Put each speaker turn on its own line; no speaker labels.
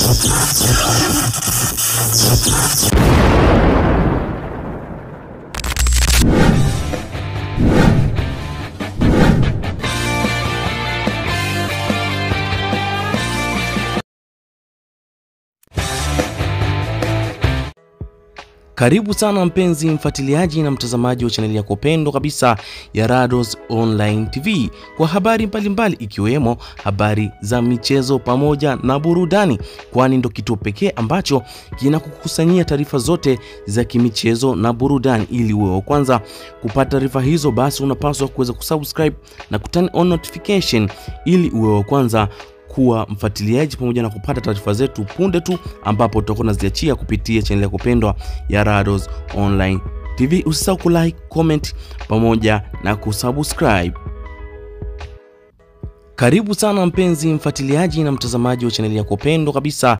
Karibu sana mpenzi mfuatiliaji na mtazamaji wa chaneli yako pendwa kabisa ya Rados Online TV kwa habari mbalimbali ikiwemo habari za michezo pamoja na burudani, kwani ndo kituo pekee ambacho kinakukusanyia taarifa zote za kimichezo na burudani. Ili uwe wa kwanza kupata taarifa hizo, basi unapaswa kuweza kusubscribe na kuturn on notification ili uwe wa kwanza kuwa mfuatiliaji pamoja na kupata taarifa zetu punde tu ambapo tutakuwa tunaziachia kupitia chaneli yako pendwa ya Rados Online TV. Usisahau kulike, comment pamoja na kusubscribe. Karibu sana mpenzi mfuatiliaji na mtazamaji wa chaneli yako pendwa kabisa